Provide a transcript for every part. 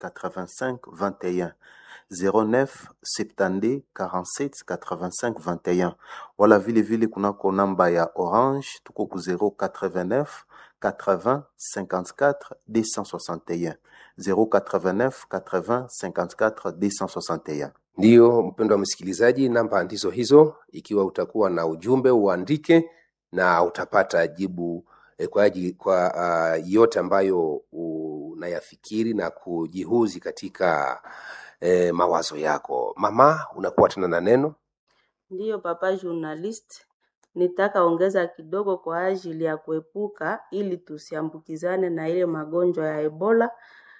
85 21 09 72 47 85 21 wala vile vile kunako namba ya Orange tuko ku 089 80 54 261 089 80 54 261. Ndiyo mpendwa msikilizaji, namba ndizo hizo. Ikiwa utakuwa na ujumbe uandike na utapata jibu eh, kwa, aji- kwa uh, yote ambayo unayafikiri na kujihuzi katika eh, mawazo yako. Mama, unakuwa tena na neno. Ndiyo papa journalist, nitaka ongeza kidogo kwa ajili ya kuepuka ili tusiambukizane na ile magonjwa ya Ebola.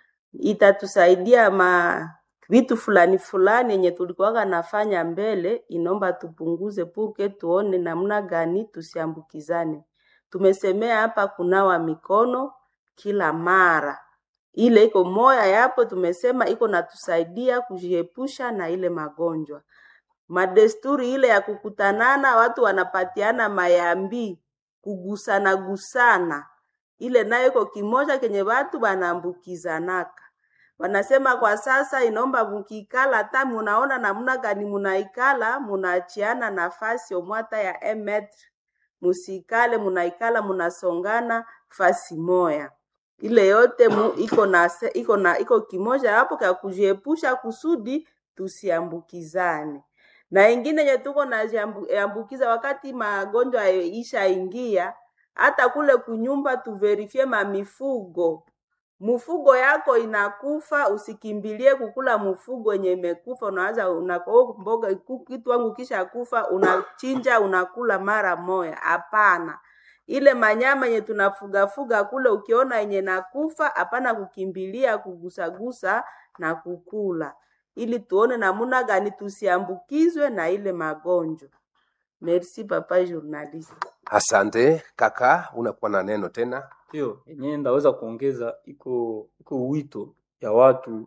Itatusaidia ma vitu fulani fulani yenye tulikuwaga nafanya mbele, inaomba tupunguze puke, tuone namna gani tusiambukizane. Tumesemea hapa kunawa mikono kila mara, ile iko moya yapo, tumesema iko natusaidia kujiepusha na ile magonjwa madesturi ile ya kukutanana, watu wanapatiana mayambi, kugusana gusana, ile nayo iko kimoja kenye watu wanaambukizanaka. Wanasema kwa sasa inaomba mukikala, hata munaona namna gani munaikala, munaachiana nafasi omwata ya emetre, musikale munaikala munasongana fasi moya ile yote mu, iko na se- iko na iko kimoja hapo kwa kujiepusha kusudi tusiambukizane na ingine yenye tuko naambukiza wakati magonjwa ishaingia, hata kule kunyumba tuverifie mamifugo. Mfugo yako inakufa, usikimbilie kukula mfugo yenye imekufa. Unaanza una, oh, mboga ku- kitu wangu kisha kufa, unachinja unakula mara moya. Hapana, ile manyama yenye tunafugafuga kule, ukiona yenye nakufa, hapana kukimbilia kugusagusa na kukula ili tuone namuna gani tusiambukizwe na ile magonjwa. Merci papa journaliste. Asante kaka, unakuwa na neno tena. hiyo yenyewe ndaweza kuongeza iko iko wito ya watu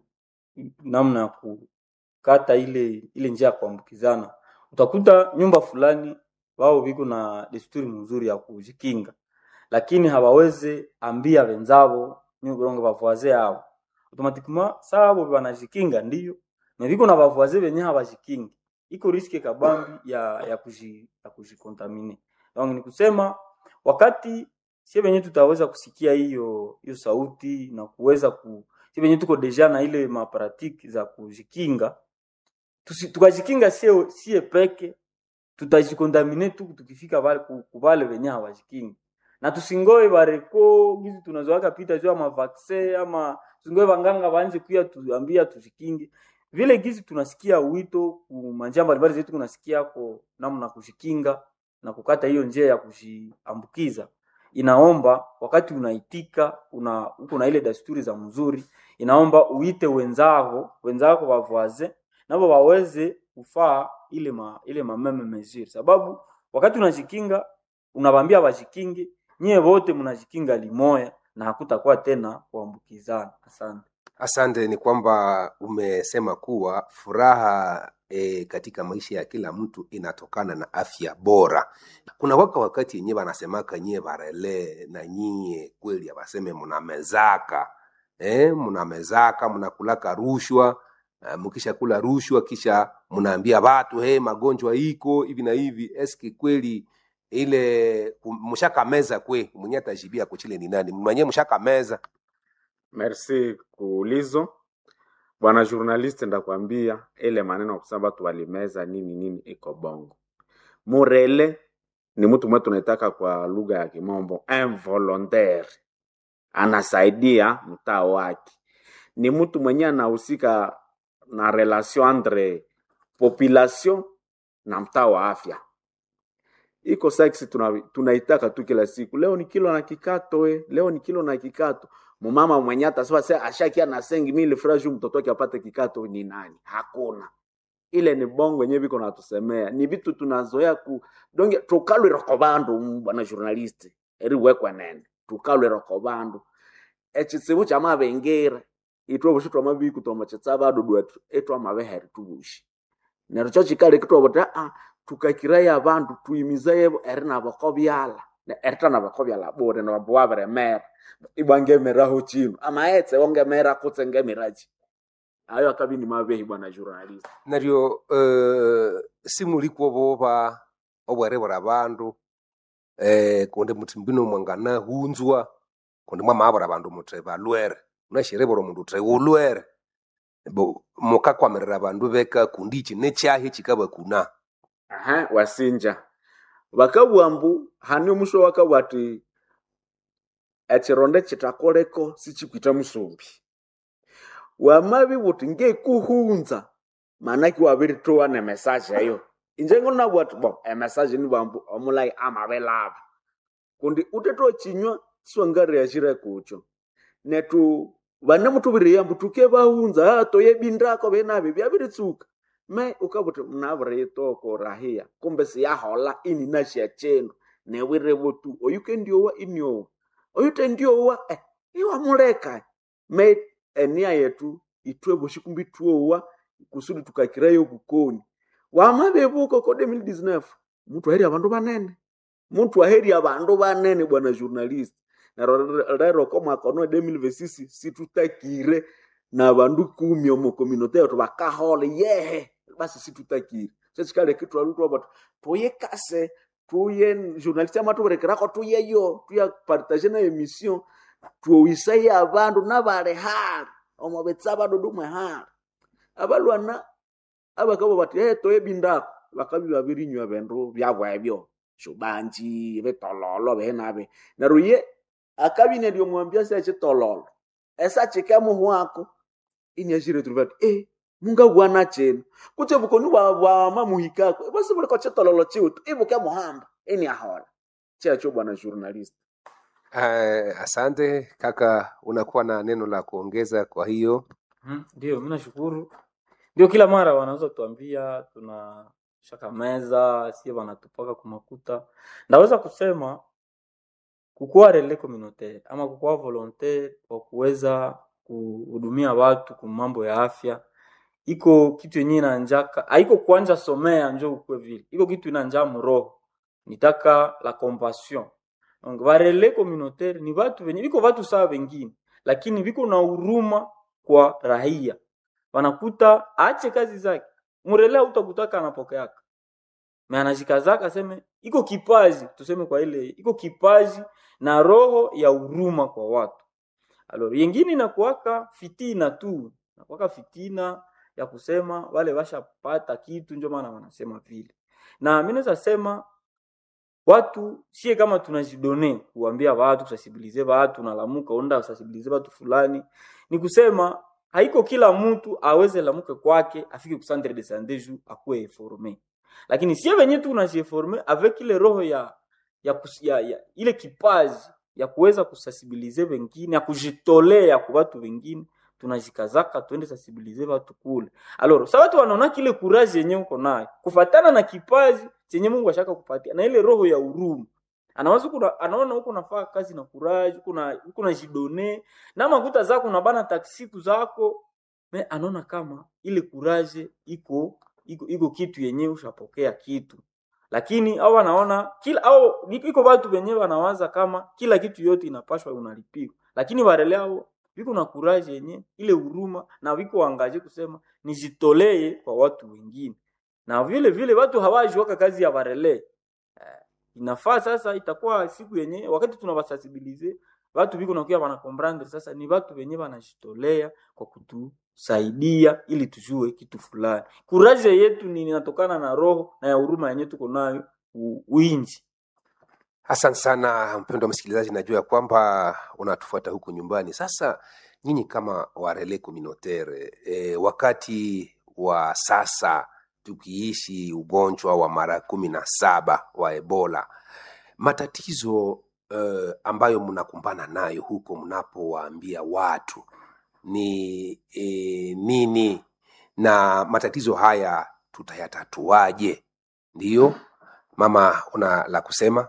namna ya kukata ile ile njia ya kuambukizana. Utakuta nyumba fulani wao viko na desturi mzuri ya kujikinga, lakini hawawezi ambia wenzao nyurongo bavoise yao automatiquement sabo banajikinga ndiyo na viko na bavoise benye habajikingi, iko riski kabambi ya ya kuji ya kujikontamine. Donc ni kusema wakati sie venye tutaweza kusikia hiyo hiyo sauti na kuweza ku sie venye tuko deja na ile maparatiki za kujikinga tusi, tukajikinga sie, sie peke tutajikontamine tu tukifika vale ku- ku vale venye hawajikingi na tusingoe bareko gizi tunazoaka pita juu ama vaccine ama tusingoe vanganga waanze kuya tuambia tujikinge vile gizi tunasikia wito ku manjia mbalimbali zetu kunasikia ko namna kujikinga na kukata hiyo njia ya kujiambukiza inaomba wakati unaitika una uko na ile desturi za mzuri inaomba uite wenzako wenzako wavoise nabo waweze kufaa ile ma, ile mameme mesure sababu wakati unajikinga unawambia wajikinge nyie wote mnajikinga limoya na hakutakuwa tena kuambukizana asante Asante, ni kwamba umesema kuwa furaha e, katika maisha ya kila mtu inatokana na afya bora. Kuna waka wakati yenyewe wanasemaka nyie barele na nyie kweli abaseme mnamezaka eh, mnamezaka mnakulaka rushwa uh, mkisha kula rushwa kisha mnaambia watu hey, magonjwa iko hivi na hivi. Eski kweli ile mshakameza kwe mwenye atajibia kuchile ni nani mwenye mshakameza Merci kuulizo bwana journaliste, ndakwambia ile maneno ya kusema watu walimeza nini nini iko bongo. Murele ni mtu mwe tunaitaka kwa lugha ya kimombo involontaire, anasaidia mtaa wake, ni mtu mwenye anahusika na relation entre population na mtaa wa afya iko sex tuna, tunaitaka tu kila siku. Leo ni kilo na kikato we, leo ni kilo na kikato. Mumama mwenye atasema sasa ashakia na sengi mili fresh mtoto wake apate kikato ni nani? Hakuna. Ile ni bongo yenyewe biko natusemea. Ni vitu tunazoea ku donge tukalwe rokobandu bwana journalist. Eri wekwa nene. Tukalwe rokobandu. Echitsibu cha mabengera. Itwa bushitwa mabi kutoma chitsaba dudu etu etwa mabeheri tubushi. Nero cho chikale kitwa bota ah tukakiraya abandu tuyimizaye eri nabako byala erita nabako byala bure nabwo wabere mera ibwange meraho chino amaetse wonge mera kutse ngemiraji ayo akabi ni mabehi bwana journalist naryo uh, simulikwo boba obwerebera abandu eh, kundi muti mbino mwangana hunzwa kundi mwamabura abandu muti balwere unashirebera omundu uti ulwere bo mukakwamirira abandu beka kundi iki nekyahi kikabakuna aha wasinja bakabugha mbu hani omusho wakabugha ati ekironda kitakoleko sikikwita musumbi wamabi buti ngekuhunza manaki wabiritoa ne message eyo inje ngonabugha ati bo emessage ni bambu omulai amabelaba kundi uteto chinywa siwangariyashire kucho netu vane mutuviriya mbu tuke vahunza ah, toye bindako venavi vyaviritsuka me ukavuti mnaviritoko rahiya kumbe siyahola ini naxia chenu newirevo tu oyuke ndiowa iniowa oyute ndiowa eh, iwa muleka me enia yetu itwe voxikumbi tuowa kusudi tukakirayo kukoni wamavevuko ko 2019 mutu aheri avandu vanene mutu aheri avandu vanene bwana journalist naro rero ko mwaka ono 2026 situtakire na vandu kumi omo community yetu vakahole yehe basi situtakire sechikale kitu alutwa batu tuye kase tuye journalist ama tuberekerako tuyeyo tuya partage na emission tuowisai abandu nabale hali omo betsa badudu mwe hali abalwana abakabo bati hey, toye bindako bakabi babirinywa bindu byabwe ebyo shubanji bitololo benabe naro ye akabine lyomwambia se chitololo esa chike muhu wako inyashire turivati eh munga bwana chenu kuche bukoni bwa bwa mamuhikako basi bule ko chitololo chiutu ibuke muhamba ini ahola checho bwana journalist uh, asante kaka unakuwa na neno la kuongeza kwa hiyo Mhm, Ndio, mi nashukuru. Ndio, kila mara wanaweza tuambia tuna shaka meza sie wanatupaka kumakuta. Ndaweza kusema kukuwa relais communautaire ama kukuwa volontaire wa kuweza kuhudumia watu kwa mambo ya afya iko kitu yenyewe inanjaka, haiko kuanja somea njo ukwe vile, iko kitu inanja mroho, nitaka la compassion. Donc ba relais communautaire ni watu wenye biko watu sawa wengine, lakini biko na huruma kwa raia, wanakuta aache kazi zake, mrelea utakutaka anapokeaka me anajikazaka aseme iko kipaji tuseme kwa ile iko kipaji na roho ya huruma kwa watu alors yengine inakuwaka fitina tu nakuwaka fitina ya kusema wale washapata kitu ndio maana wanasema vile na mi naweza sema watu sie kama tunajidone kuambia watu kusensibilize watu nalamuka onda kusensibilize watu fulani ni kusema haiko kila mtu aweze lamuke kwake afike ku centre de santé ju akuwe informe lakini sie venye tu unajieforme avec ile roho ya ya, kus, ya, ya ile kipaji ya kuweza kusensibilize wengine ya kujitolea kwa watu wengine tunajikazaka tuende sensibilize watu kule alors sa watu wanaona kile courage yenye uko nayo kufatana na kipaji chenye Mungu ashaka kupatia na ile roho ya huruma anawaza kuna anaona huko nafaa kazi na courage kuna huko na jidone na makuta zako na bana taksiku zako me anaona kama ile courage iko iko, iko kitu yenyewe ushapokea kitu lakini au wanaona kila au iko watu wenyewe wanawaza kama kila kitu yote inapashwa unalipiwa lakini wale hao viko na courage yenye ile huruma na viko wangaje kusema nijitolee kwa watu wengine na vile vile watu hawaji waka kazi ya barele eh, inafaa sasa itakuwa siku yenye wakati tunawasensibilize watu viko nakuya wana comprendre sasa ni watu wenye wanajitolea kwa kutusaidia ili tujue kitu fulani kuraje yetu ni inatokana na roho na ya huruma yenye tuko nayo u- uinji asante sana mpendo wa msikilizaji najua ya kwamba unatufuata huku nyumbani sasa nyinyi kama warele communautaire e, wakati wa sasa tukiishi ugonjwa wa mara kumi na saba wa ebola matatizo uh, ambayo mnakumbana nayo huko mnapowaambia watu ni e, nini na matatizo haya tutayatatuaje ndiyo mama una la kusema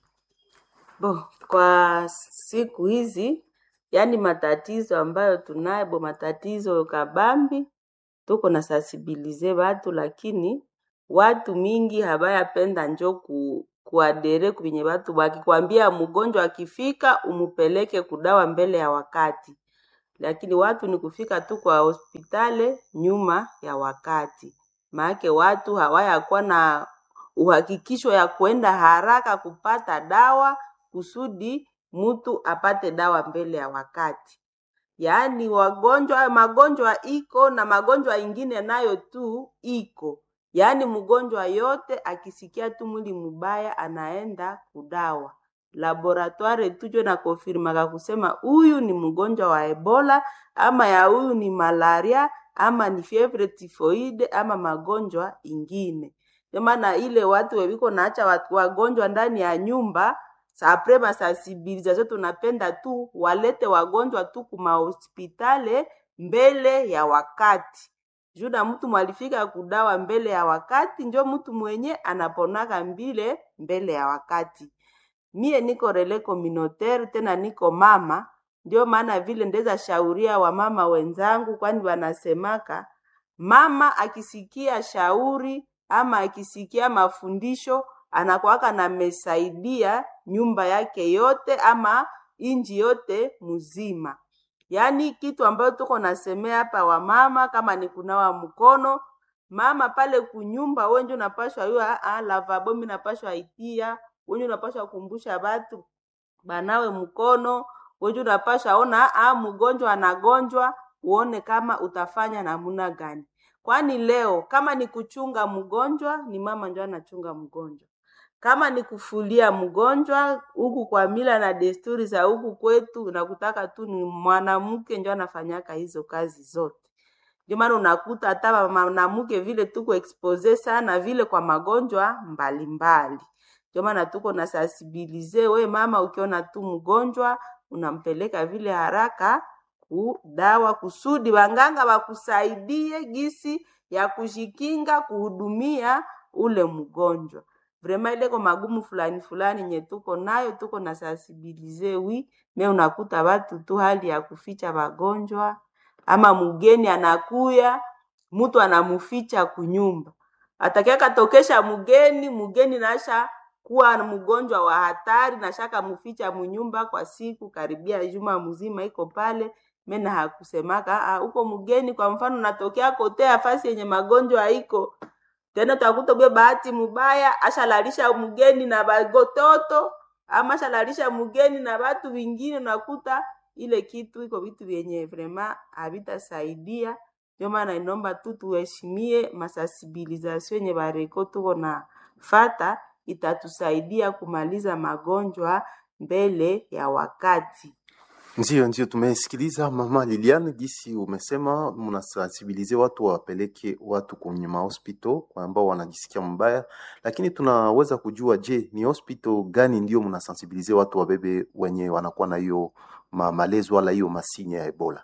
Bo, kwa siku hizi yani matatizo ambayo tunayo bo matatizo kabambi tuko na sensibilize watu lakini watu mingi habayapenda njo ku, kuadere kwenye watu wakikwambia mgonjwa akifika umupeleke kudawa mbele ya wakati lakini watu ni kufika tu kwa hospitali nyuma ya wakati. Maake watu hawayakuwa na uhakikisho ya kwenda haraka kupata dawa kusudi mtu apate dawa mbele ya wakati. Yaani wagonjwa magonjwa iko na magonjwa ingine nayo tu iko. Yaani mgonjwa yote akisikia tu mwili mubaya anaenda kudawa. Laboratoire tujo na konfirmaka kusema huyu ni mgonjwa wa Ebola ama ya huyu ni malaria ama ni fievre typhoide ama magonjwa ingine. Ndio maana ile watu weviko naacha watu wagonjwa ndani ya nyumba apres masensibilisation tunapenda tu walete wagonjwa tu kuma hospitali mbele ya wakati juu na mtu mwalifika kudawa mbele ya wakati njo mtu mwenye anaponaka mbile mbele ya wakati mie niko rele communautaire tena niko mama ndio maana vile ndeza shauria wamama wenzangu kwani wanasemaka mama akisikia shauri ama akisikia mafundisho anakuwaka namesaidia nyumba yake yote ama inji yote mzima. Yaani kitu ambayo tuko nasemea hapa wamama, kama ni kunawa mkono, mama pale kunyumba wenje unapashwa yua ah, lavabo mi napashwa itia, wenje unapashwa kumbusha batu banawe mkono, wenje unapashwa ona ah, mgonjwa anagonjwa, uone kama utafanya namuna gani. Kwani leo kama ni kuchunga mgonjwa, ni mama ndio anachunga mgonjwa kama ni kufulia mgonjwa huku kwa mila na desturi za huku kwetu, unakutaka tu ni mwanamke ndio anafanyaka hizo kazi zote. Ndio maana unakuta hata mwanamke vile tuko expose sana vile kwa magonjwa mbalimbali. Ndio maana tuko na sensibilize, we mama, ukiona tu mgonjwa unampeleka vile haraka kudawa kusudi wanganga wakusaidie gisi ya kujikinga kuhudumia ule mgonjwa vrema ileko magumu fulani fulani nye tuko nayo tuko na sensibilize wi me unakuta watu tu hali ya kuficha wagonjwa ama mgeni anakuya mtu anamuficha kunyumba atakia tokesha mgeni mgeni nasha kuwa mgonjwa wa hatari na shaka muficha munyumba kwa siku karibia juma mzima iko pale mena hakusemaka huko mgeni kwa mfano natokea kotea fasi yenye magonjwa haiko tena utakuta bwe bahati mubaya ashalalisha mgeni na bagototo ama ashalalisha mgeni na watu wengine, unakuta ile kitu iko vitu vyenye vrema havitasaidia. Ndio maana inomba tu tuheshimie masensibilisation yenye bareko tuko na fata, itatusaidia kumaliza magonjwa mbele ya wakati. Ndio, ndio, tumesikiliza mama Liliane gisi umesema mnasensibilize watu wapeleke watu kwenye mahospital kwa ambao wanajisikia mbaya, lakini tunaweza kujua, je, ni hospital gani ndio mnasensibilize watu wabebe wenye wanakuwa na hiyo ma malezo wala hiyo masinya ya Ebola?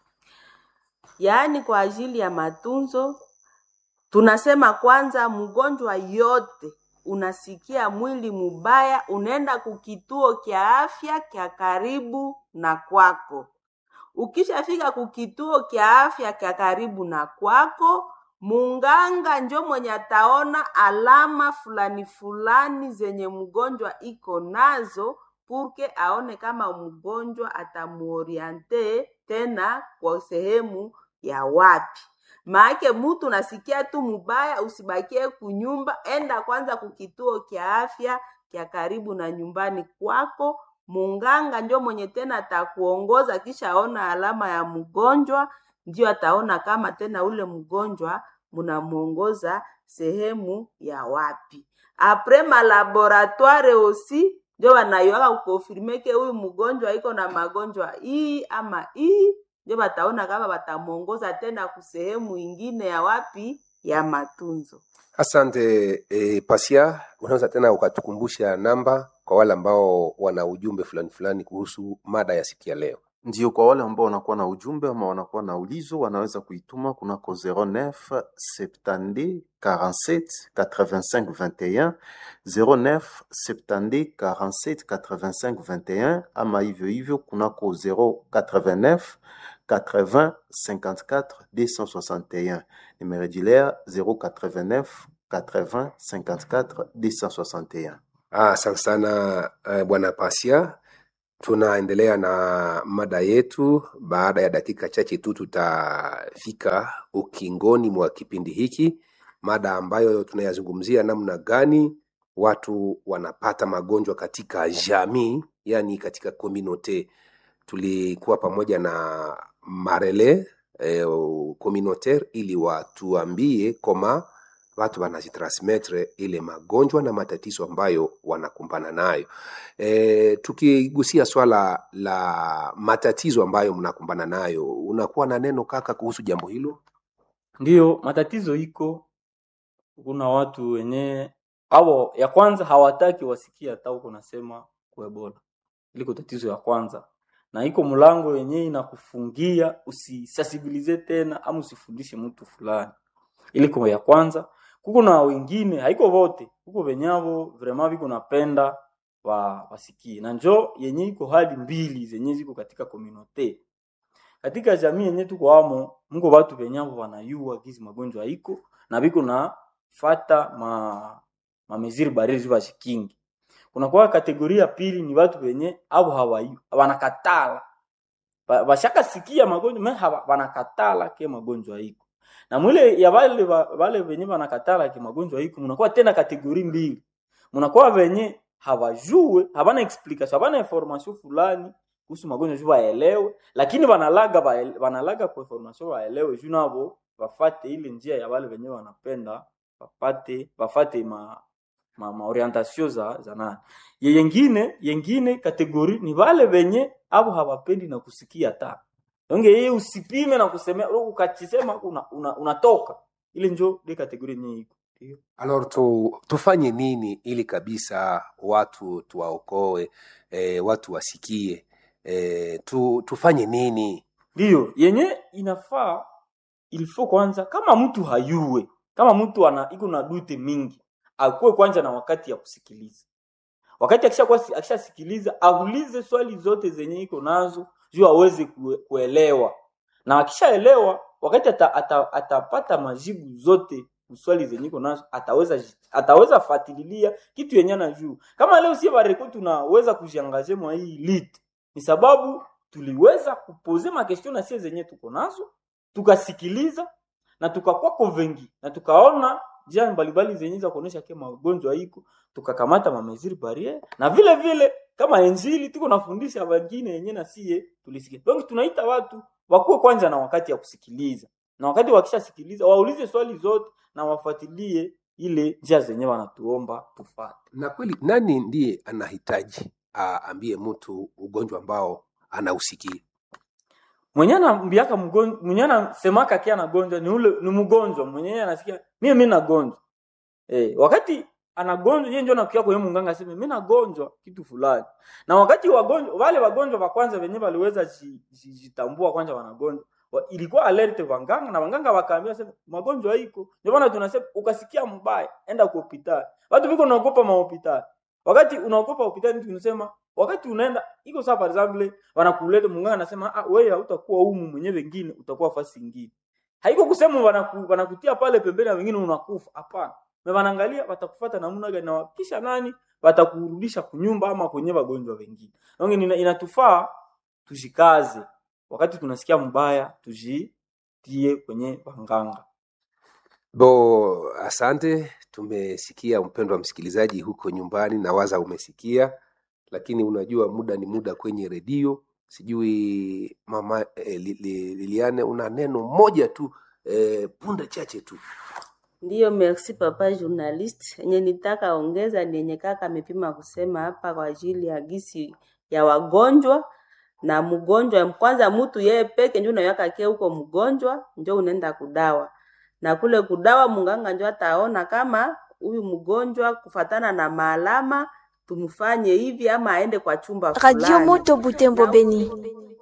Yaani kwa ajili ya matunzo tunasema kwanza, mgonjwa yote unasikia mwili mubaya, unaenda kukituo kya afya kya karibu na kwako. Ukishafika kukituo kya afya kya karibu na kwako, munganga njo mwenye ataona alama fulani fulani zenye mgonjwa iko nazo, purke aone kama mgonjwa atamuoriente tena kwa sehemu ya wapi. Maake mutu nasikia tu mubaya, usibakie kunyumba, enda kwanza kukituo kya afya kya karibu na nyumbani kwako. Munganga ndio mwenye tena atakuongoza, kisha aona alama ya mgonjwa, ndio ataona kama tena ule mgonjwa munamuongoza sehemu ya wapi. Apres malaboratoire osi ndio wanaiwaka kukonfirmeke huyu mgonjwa iko na magonjwa hii ama hii ndio bataona kama batamuongoza tena kusehemu ingine ya wapi ya matunzo. Asante e, Pasia, unaweza tena ukatukumbusha namba kwa wale ambao wana ujumbe fulani fulani kuhusu mada ya siku ya leo? Ndio, kwa wale ambao wanakuwa na ujumbe ama wanakuwa na ulizo wanaweza kuituma kunako 09 70 47 85 21 09 70 47 85 21 ama hivyo hivyo kunako 089 80 54 261 nimerejilea 089 80 54 261. Ah, Asante sana uh, bwana Pasia. tunaendelea na mada yetu. Baada ya dakika chache tu tutafika ukingoni mwa kipindi hiki, mada ambayo tunayazungumzia namna gani watu wanapata magonjwa katika jamii, yani katika community. Tulikuwa pamoja na Marele eh, communautaire ili watuambie koma watu wanazitransmettre ile magonjwa na matatizo ambayo wanakumbana nayo. E, tukigusia swala la matatizo ambayo mnakumbana nayo, unakuwa na neno kaka kuhusu jambo hilo? Ndiyo, matatizo iko. Kuna watu wenye ao ya kwanza hawataki wasikie hata uko nasema kuebola, iliko tatizo ya kwanza, na iko mlango yenyewe inakufungia usisasibilize tena ama usifundishe mtu fulani, iliko ya kwanza. Kuko na wengine haiko vote, kuko venyavo vrema viko napenda wa wasikie, na njo yenye iko hali mbili zenye ziko katika komunote katika jamii yenye tuko amo, mko watu venyavo wanayua gizi magonjwa iko na biko na fata ma ma mesure barriere ziva shikingi. Kuna kwa kategoria pili ni watu wenye abo hawayu wanakatala Ba- bashaka sikia magonjwa me hawa- wanakatala ke magonjwa iko na mwile ya wale wa- wale wenye wanakatala ke magonjwa iko, mnakuwa tena kategori mbili, mnakuwa wenye hawajue habana explication habana information fulani kuhusu magonjwa juu waelewe, lakini wanalaga waele- wanalaga kwa information waelewe juu nabo wafate ile njia ya wale wenye wanapenda wapate wafate ma ma, ma orientation za za nani Ye- yengine yengine kategori ni wale wenye abo hawapendi na kusikia ta onge yeye usipime na kusemea ukachisema una, una, unatoka ile njo de kategori yenye iko Ndio. Alors tu, tufanye nini ili kabisa watu tuwaokoe, e, watu wasikie e, tu, tufanye nini? Ndiyo, yenye inafaa ilifo kwanza, kama mtu hayue, kama mtu ana iko na dute mingi, akuwe kwanza na wakati ya kusikiliza. Wakati akishakuwa akishasikiliza, aulize swali zote zenye iko nazo juu aweze kue, kuelewa, na akishaelewa, wakati ata, ata, atapata majibu zote swali zenye iko nazo, ataweza ji- ataweza fatililia kitu yenye anajua. Kama leo sie bareko tunaweza kujiangaje mwa hii lit, ni sababu tuliweza kupoze makestion na sie zenye tuko nazo tukasikiliza na tukakuwa convengi na tukaona njia mbalimbali zenye za kuonesha ke magonjwa iko tukakamata mameziri barriere na vile vile kama injili tuko nafundisha wengine yenye na sie tulisikia donc tunaita watu wakuwe kwanza na wakati ya kusikiliza na wakati wakishasikiliza waulize swali zote na wafuatilie ile njia zenye wanatuomba tufate Na kweli nani ndiye anahitaji aambie mtu ugonjwa ambao anausikia? mwenye anambiaka mgonjwa mwenye anasemaka kia anagonjwa ni ule ni mgonjwa mwenye anasikia mimi mimi nagonjwa eh wakati anagonjwa yeye ndio anakuja kwa mganga aseme mimi nagonjwa kitu fulani na wakati wagonjwa wale wagonjwa wa kwanza wenye waliweza ji- ji- jitambua kwanza wanagonjwa wa- ilikuwa alert wanganga na wanganga wakaambia sema magonjwa iko ndio maana tunasema ukasikia mbaya enda kwa hospitali watu biko naogopa mahospitali wakati unaogopa hospitali tunasema wakati unaenda iko sawa for example wanakuleta munganga anasema ah wewe hautakuwa humu mwenyewe wengine utakuwa fasi nyingine haiko kusema wanaku, wanakutia pale pembeni na wengine unakufa hapana na wanaangalia watakufuata namna gani na kisha nani watakurudisha kunyumba ama kwenye wagonjwa wengine donc ina- inatufaa tushikaze wakati tunasikia mbaya tujitie kwenye wanganga Bo, asante. Tumesikia mpendwa msikilizaji huko nyumbani, na waza umesikia, lakini unajua muda ni muda kwenye redio. Sijui mama eh, li, li, Liliane, una neno moja tu eh, punde chache tu. Ndiyo, merci papa journaliste. Yenye nitaka ongeza ni yenye kaka amepima kusema hapa kwa ajili ya gisi ya wagonjwa na mgonjwa. Kwanza mtu yeye peke ndio unaweka kie huko mgonjwa, ndio unaenda kudawa na kule kudawa, munganga ndio ataona kama huyu mgonjwa kufatana na maalama tumfanye hivi ama aende kwa chumba Radio fulani. Moto Butembo Beni.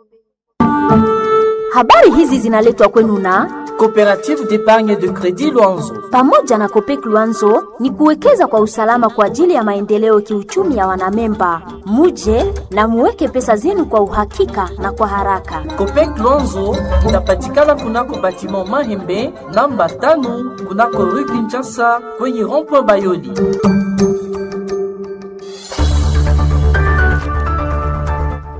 Habari hizi zinaletwa kwenu na Coopérative d'épargne de crédit Luanzo. pamoja na Kopek Luanzo ni kuwekeza kwa usalama kwa ajili ya maendeleo kiuchumi ya wanamemba. Muje na muweke pesa zenu kwa uhakika na kwa haraka. Copec Luanzo inapatikana kunako batiment Mahembe namba tano kunako rue Kinshasa kwenye rond-point Bayoli.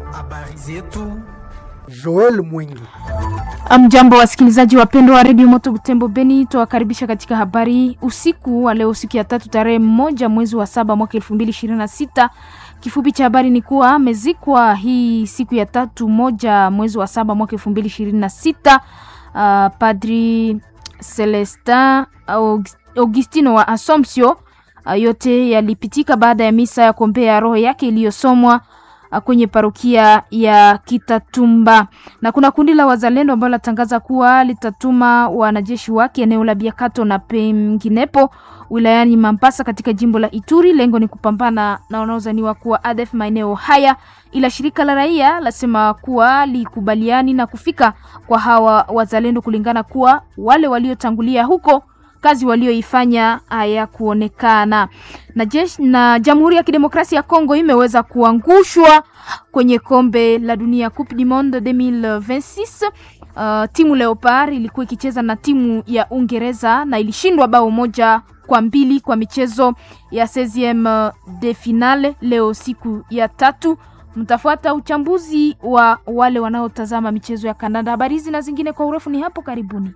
Joel Mwingi. Mjambo wasikilizaji wapendwa wa redio Moto Butembo Beni, tuwakaribisha katika habari usiku wa leo, siku ya tatu, tarehe moja mwezi wa saba mwaka elfu mbili ishirini na sita. Kifupi cha habari ni kuwa amezikwa hii siku ya tatu moja mwezi wa saba mwaka elfu mbili ishirini na sita uh, Padri Celestin Augustino wa Assumption. Uh, yote yalipitika baada ya misa ya kuombea roho yake iliyosomwa kwenye parokia ya Kitatumba na kuna kundi la wazalendo ambalo latangaza kuwa litatuma wanajeshi wake eneo la Biakato na penginepo wilayani Mambasa katika jimbo la Ituri. Lengo ni kupambana na wanaozaniwa kuwa ADF maeneo haya, ila shirika la raia lasema kuwa likubaliani na kufika kwa hawa wazalendo, kulingana kuwa wale waliotangulia huko kazi walioifanya hayakuonekana. Na jeshi na Jamhuri ya Kidemokrasia ya Kongo imeweza kuangushwa kwenye kombe la dunia Coupe du Monde 2026. Uh, timu Leopard ilikuwa ikicheza na timu ya Uingereza na ilishindwa bao moja kwa mbili kwa michezo ya 16 de finale leo siku ya tatu. Mtafuata uchambuzi wa wale wanaotazama michezo ya kandanda. Habari hizi na zingine kwa urefu ni hapo karibuni.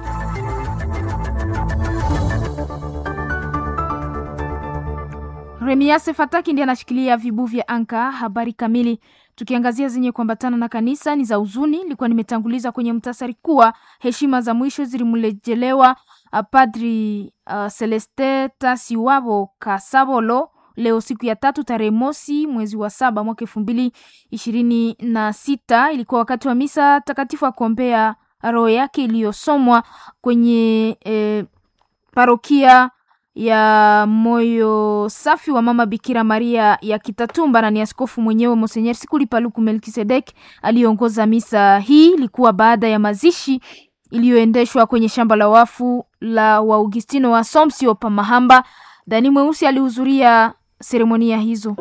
Remiase Fataki ndiye anashikilia vibu vya anka. Habari kamili tukiangazia zenye kuambatana na kanisa ni za huzuni. Nilikuwa nimetanguliza kwenye mtasari kuwa heshima za mwisho zilimrejelewa Padri uh, Celeste Tasiwabo Kasabolo leo siku ya tatu tarehe mosi mwezi wa saba mwaka elfu mbili ishirini na sita. Ilikuwa wakati wa misa takatifu ya kuombea roho yake iliyosomwa kwenye eh, parokia ya moyo safi wa mama Bikira Maria ya Kitatumba, na ni askofu mwenyewe Monsenyer Sikuli Paluku Melkisedek aliongoza misa hii. Ilikuwa baada ya mazishi iliyoendeshwa kwenye shamba la wafu la Waugustino wa Assumption pa Mahamba. Dani Mweusi alihudhuria seremonia hizo.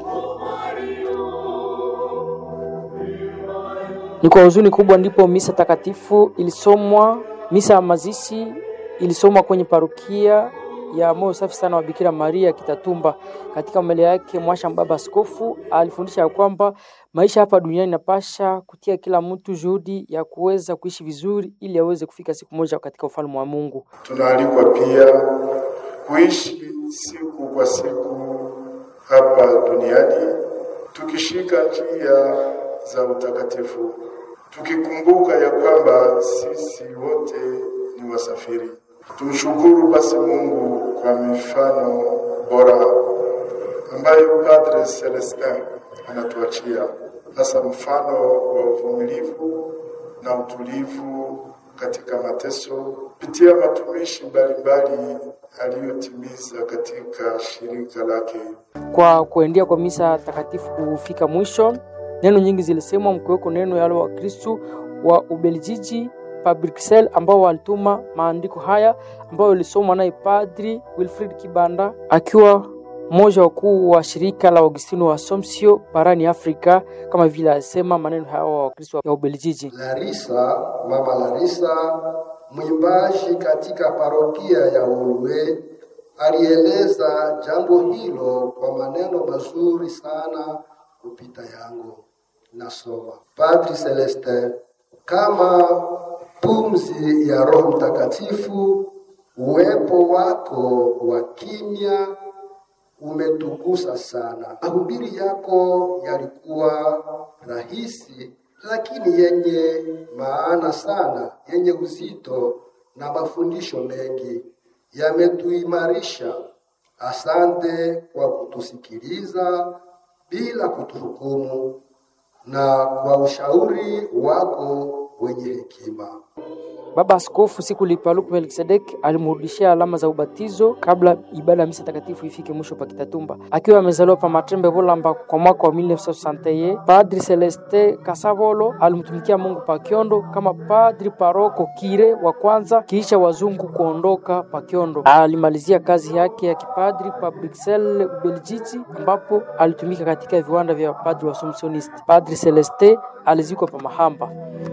Ni kwa huzuni kubwa ndipo misa takatifu ilisomwa. Misa ya mazishi ilisomwa kwenye parokia ya moyo safi sana wa Bikira Maria Kitatumba. Katika mbele yake mwasha baba askofu alifundisha ya kwamba maisha hapa duniani napasha kutia kila mtu juhudi ya kuweza kuishi vizuri ili aweze kufika siku moja katika ufalme wa Mungu. Tunaalikwa pia kuishi siku kwa siku hapa duniani tukishika njia za utakatifu, tukikumbuka ya kwamba sisi wote ni wasafiri. Tumshukuru basi Mungu kwa mifano bora ambayo Padre Celestin anatuachia, hasa mfano wa uvumilivu na utulivu katika mateso kupitia matumishi mbalimbali aliyotimiza katika shirika lake. Kwa kuendea kwa misa takatifu kufika mwisho, neno nyingi zilisemwa, mkiweko neno yale wa Kristu wa Ubeljiji pa Bruxelles ambao walituma maandiko haya ambayo ilisomwa naye Padri Wilfrid Kibanda akiwa mmoja wakuu wa shirika la Augustino wa Assumption barani Afrika, kama vile alisema maneno haya wa Wakristo ya Ubelgiji. Larisa, mama Larisa, mwimbaji katika parokia ya Olwe, alieleza jambo hilo kwa maneno mazuri sana kupita yangu. Nasoma Padri Celestin, kama pumzi ya Roho Mtakatifu, uwepo wako wa kimya umetugusa sana. Mahubiri yako yalikuwa rahisi, lakini yenye maana sana, yenye uzito na mafundisho mengi yametuimarisha. Asante kwa kutusikiliza bila kutuhukumu na kwa ushauri wako wenye hekima. Baba Askofu Sikuli Paluku Melkisedek alimrudishia alama za ubatizo kabla ibada ya misa takatifu ifike mwisho pa Kitatumba. Akiwa amezaliwa pa Matrembe Bolamba kwa mwaka wa 1961, Padri Celeste Kasavolo alimtumikia Mungu pa Kiondo kama padri paroko kire wa kwanza kisha wazungu kuondoka pa Kiondo. Alimalizia kazi yake ya kipadri pa Bruxelles, Ubelgiji, ambapo alitumika katika viwanda vya padri wa Assumptionist. Padri Celeste alizikwa pa Mahamba.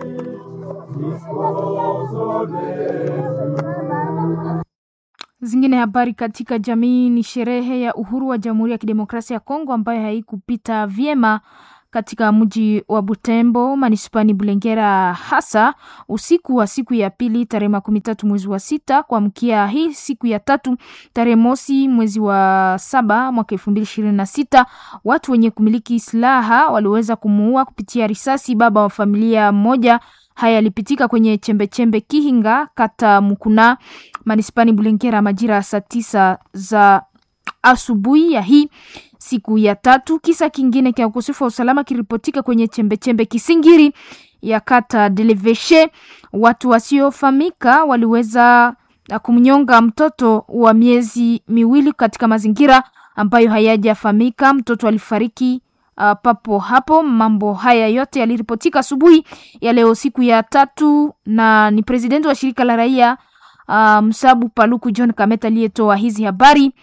Zingine habari katika jamii ni sherehe ya uhuru wa Jamhuri ya Kidemokrasia ya Kongo ambayo haikupita vyema katika mji wa Butembo manispani Bulengera, hasa usiku wa siku ya pili tarehe makumi tatu mwezi wa sita kuamkia hii siku ya tatu tarehe mosi mwezi wa saba mwaka elfu mbili ishirini na sita watu wenye kumiliki silaha waliweza kumuua kupitia risasi baba wa familia moja. Haya yalipitika kwenye chembechembe Kihinga, kata Mukuna, manispani Bulengera majira ya saa tisa za asubuhi ya hii siku ya tatu. Kisa kingine cha ukosefu wa usalama kiripotika kwenye chembechembe Kisingiri ya kata Deleveshe. Watu wasiofahamika waliweza kumnyonga mtoto wa miezi miwili katika mazingira ambayo hayajafahamika. Mtoto alifariki uh, papo hapo. Mambo haya yote yaliripotika asubuhi ya leo siku ya tatu, na ni presidenti wa shirika la raia uh, Msabu Paluku John Kameta aliyetoa hizi habari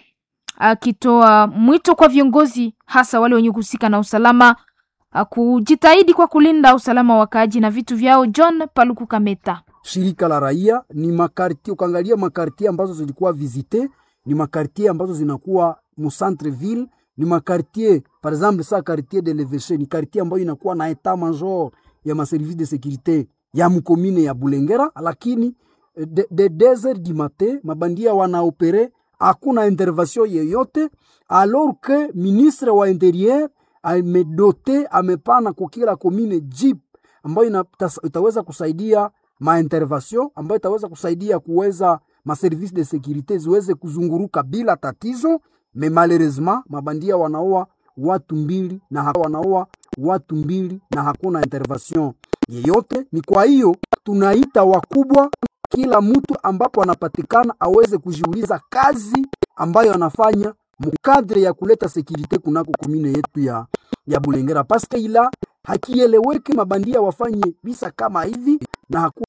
akitoa mwito kwa viongozi hasa wale wenye kuhusika na usalama kujitahidi kwa kulinda usalama wa wakaaji na vitu vyao. John Paluku Kameta shirika la raia ni makartie, ukaangalia makartie ambazo zilikuwa visite ni makartie ambazo zinakuwa mu centre ville, ni makartie par exemple sa quartier de l'Evêché ni quartier ambayo inakuwa na etat major ya maservice de sécurité ya mkomine ya Bulengera, lakini de, de desert du matin mabandia wanaopere hakuna intervention yeyote, alors que ministre wa interieur amedote amepana kwa kila komine jeep ambayo itaweza kusaidia maintervention ambayo itaweza kusaidia kuweza maservice de securite ziweze kuzunguruka bila tatizo. Me malheureusement mabandia wanaoa watu mbili na wanaoa watu mbili na hakuna intervention yeyote. Ni kwa hiyo tunaita wakubwa, kila mtu ambapo anapatikana aweze kujiuliza kazi ambayo anafanya mukadre ya kuleta sekirite kunako komine yetu ya, ya Bulengera, paske ila hakieleweki mabandia wafanye visa kama hivi na haku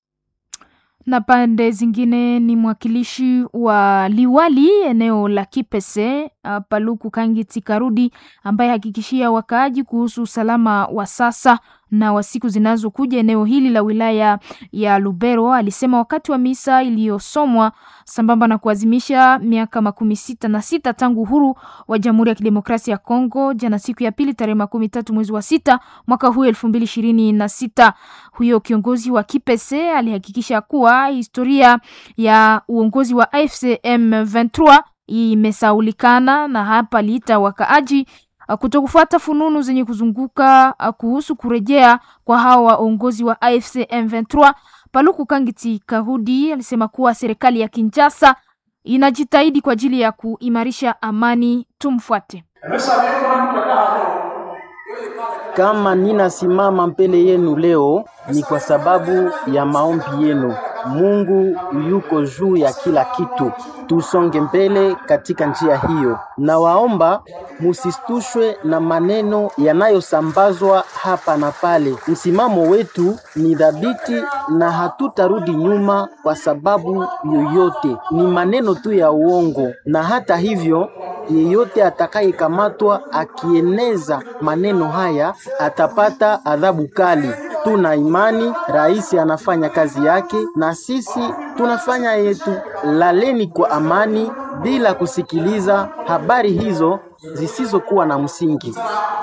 na pande zingine ni mwakilishi wa liwali eneo la Kipese uh, Paluku Kangiti Karudi ambaye hakikishia wakaaji kuhusu usalama wa sasa na wa siku zinazokuja eneo hili la wilaya ya Lubero. Alisema wakati wa misa iliyosomwa sambamba na kuadhimisha miaka makumi sita na sita tangu uhuru wa Jamhuri ya Kidemokrasia ya Kongo jana siku ya pili tarehe makumi tatu mwezi wa sita mwaka huu elfu mbili ishirini na sita. Huyo kiongozi wa Kipese alihakikisha kuwa historia ya uongozi wa AFC M23 imesaulikana na hapa aliita wakaaji kutokufuata fununu zenye kuzunguka kuhusu kurejea kwa hawa waongozi wa AFC M23. Paluku Kangiti Kahudi alisema kuwa serikali ya Kinshasa inajitahidi kwa ajili ya kuimarisha amani. Tumfuate. Kama ninasimama mbele yenu leo ni kwa sababu ya maombi yenu. Mungu yuko juu ya kila kitu. Tusonge mbele katika njia hiyo. Nawaomba musistushwe na maneno yanayosambazwa hapa na pale. Msimamo wetu ni dhabiti na hatutarudi nyuma kwa sababu yoyote. Ni maneno tu ya uongo, na hata hivyo, yeyote atakayekamatwa akieneza maneno haya atapata adhabu kali. Tuna imani rais anafanya kazi yake na sisi tunafanya yetu. Laleni kwa amani bila kusikiliza habari hizo zisizokuwa na msingi.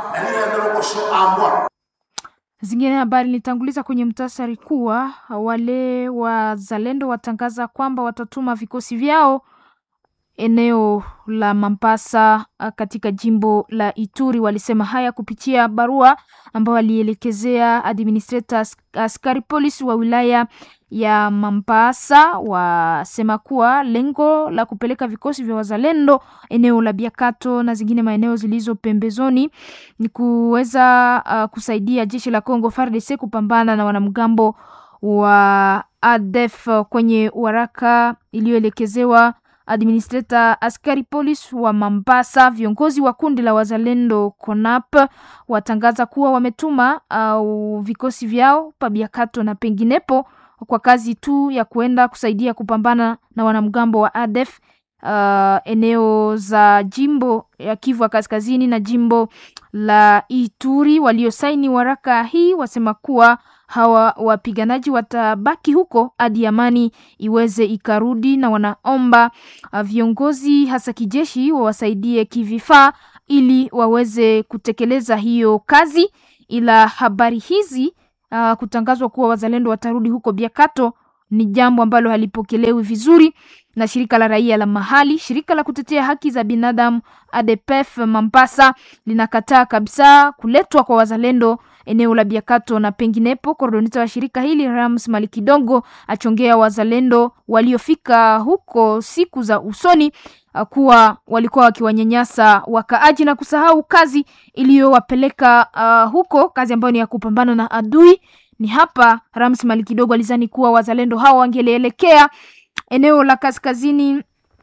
Zingine habari nilitanguliza kwenye mtasari kuwa wale wazalendo watangaza kwamba watatuma vikosi vyao eneo la Mambasa katika jimbo la Ituri. Walisema haya kupitia barua ambayo walielekezea administrator askari polisi wa wilaya ya Mambasa. Wasema kuwa lengo la kupeleka vikosi vya wazalendo eneo la Biakato na zingine maeneo zilizo pembezoni ni kuweza uh, kusaidia jeshi la Congo FARDC kupambana na wanamgambo wa ADF. Kwenye waraka iliyoelekezewa administrator askari polisi wa Mambasa, viongozi wa kundi la wazalendo CONAP watangaza kuwa wametuma uh, vikosi vyao Pabiakato na penginepo kwa kazi tu ya kuenda kusaidia kupambana na wanamgambo wa ADF uh, eneo za jimbo ya Kivu ya Kaskazini na jimbo la Ituri. Waliosaini waraka hii wasema kuwa hawa wapiganaji watabaki huko hadi amani iweze ikarudi, na wanaomba uh, viongozi hasa kijeshi wawasaidie kivifaa ili waweze kutekeleza hiyo kazi ila habari hizi uh, kutangazwa kuwa wazalendo watarudi huko Biakato ni jambo ambalo halipokelewi vizuri na shirika la raia la mahali. Shirika la kutetea haki za binadamu ADPF Mombasa linakataa kabisa kuletwa kwa wazalendo eneo la Biakato na penginepo. Koordinata wa shirika hili Rams Malikidongo achongea wazalendo waliofika huko siku za usoni kuwa walikuwa wakiwanyanyasa wakaaji na kusahau kazi iliyowapeleka uh, huko, kazi ambayo ni ya kupambana na adui. Ni hapa Rams Malikidogo alizani kuwa wazalendo hao wangelielekea eneo la kaskazini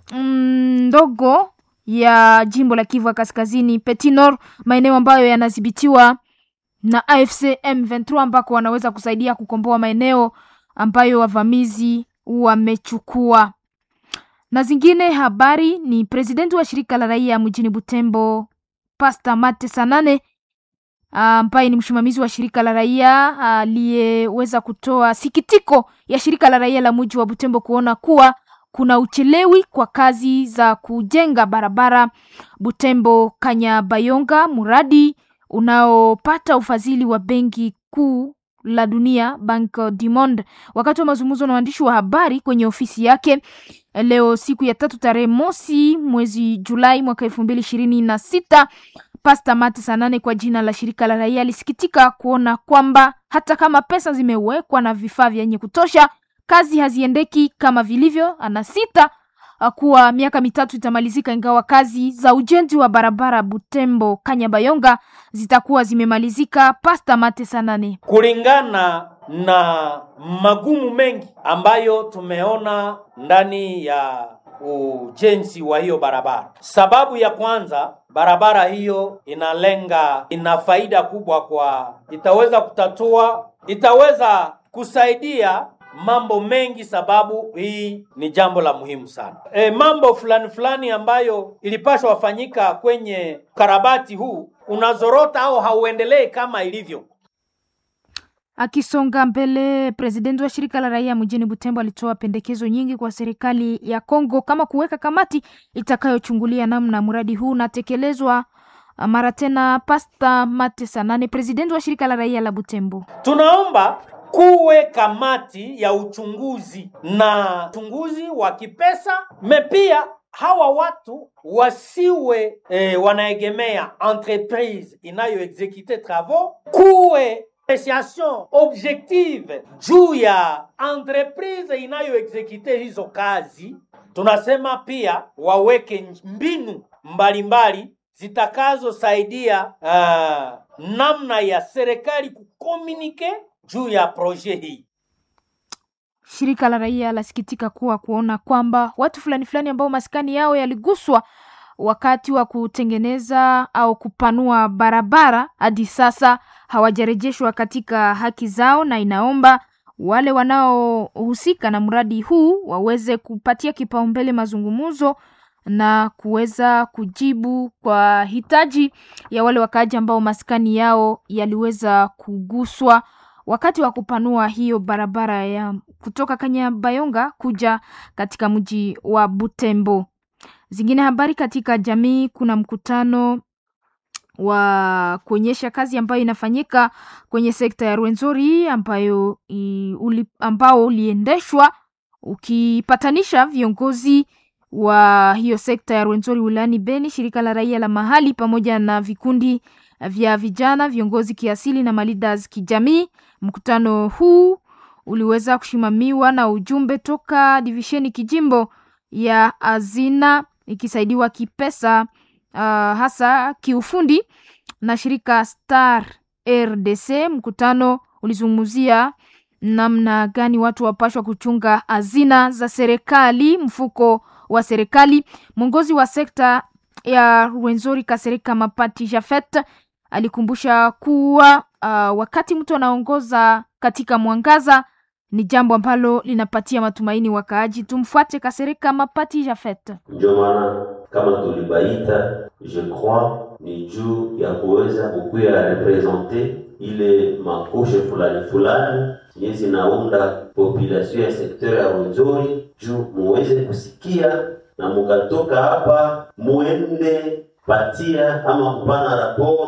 ndogo mm, ya jimbo la Kivu ya Kaskazini Petit Nord, maeneo ambayo yanadhibitiwa na AFC M23 ambako wanaweza kusaidia kukomboa maeneo ambayo wavamizi wamechukua. Na zingine habari ni presidenti wa shirika la raia mjini Butembo Pasta Mate Sanane ambaye ni msimamizi wa shirika la raia aliyeweza kutoa sikitiko ya shirika la raia la mji wa Butembo kuona kuwa kuna uchelewi kwa kazi za kujenga barabara Butembo Kanyabayonga, mradi unaopata ufadhili wa benki kuu la dunia Banque du Monde. Wakati wa mazungumzo na waandishi wa habari kwenye ofisi yake leo siku ya tatu tarehe mosi mwezi Julai mwaka elfu mbili ishirini na sita Pasta Mate Sanane kwa jina la shirika la raia alisikitika kuona kwamba hata kama pesa zimewekwa na vifaa vyenye kutosha, kazi haziendeki kama vilivyo. Anasita kuwa miaka mitatu itamalizika, ingawa kazi za ujenzi wa barabara Butembo Kanyabayonga zitakuwa zimemalizika. Pasta Mate Sanane: kulingana na magumu mengi ambayo tumeona ndani ya ujenzi wa hiyo barabara. Sababu ya kwanza, barabara hiyo inalenga, ina faida kubwa kwa, itaweza kutatua, itaweza kusaidia mambo mengi, sababu hii ni jambo la muhimu sana. E, mambo fulani fulani ambayo ilipaswa wafanyika kwenye karabati huu unazorota au hauendelei kama ilivyo. Akisonga mbele, presidenti wa shirika la raia mjini Butembo alitoa pendekezo nyingi kwa serikali ya Kongo kama kuweka kamati itakayochungulia namna mradi huu unatekelezwa. Mara tena, Pasta Mate Sanane, presidenti wa shirika la raia la Butembo: tunaomba kuwe kamati ya uchunguzi na uchunguzi wa kipesa mepia hawa watu wasiwe eh, wanaegemea entreprise inayoexekute travaux, kuwe apreciation objective juu ya entreprise inayoexekute hizo kazi. Tunasema pia waweke mbinu mbalimbali zitakazosaidia uh, namna ya serikali kukomunike juu ya proje hii. Shirika la raia lasikitika kuwa kuona kwamba watu fulani fulani ambao maskani yao yaliguswa wakati wa kutengeneza au kupanua barabara hadi sasa hawajarejeshwa katika haki zao, na inaomba wale wanaohusika na mradi huu waweze kupatia kipaumbele mazungumzo na kuweza kujibu kwa hitaji ya wale wakaaji ambao maskani yao yaliweza kuguswa wakati wa kupanua hiyo barabara ya kutoka Kanyabayonga kuja katika mji wa Butembo. Zingine habari katika jamii, kuna mkutano wa kuonyesha kazi ambayo inafanyika kwenye sekta ya Rwenzori ambayo i, uli, ambao uliendeshwa ukipatanisha viongozi wa hiyo sekta ya Rwenzori wilayani Beni, shirika la raia la mahali pamoja na vikundi vya vijana, viongozi kiasili na malidas kijamii. Mkutano huu uliweza kusimamiwa na ujumbe toka divisheni kijimbo ya Azina ikisaidiwa kipesa, uh, hasa kiufundi na shirika Star RDC. Mkutano ulizungumzia namna gani watu wapashwa kuchunga hazina za serikali, mfuko wa serikali. Mwongozi wa sekta ya Rwenzori Kasereka Mapati Jafet alikumbusha kuwa uh, wakati mtu anaongoza katika mwangaza ni jambo ambalo linapatia matumaini wakaaji. Tumfuate Kasereka Mapati Jafet. Ndio maana kama tulibaita, je crois ni juu ya kuweza kukuya represente ile makoshe fulani fulani zenye zinaunda population ya sekteur ya Rwenzori, juu muweze kusikia na mukatoka hapa muende patia ama kupana rapport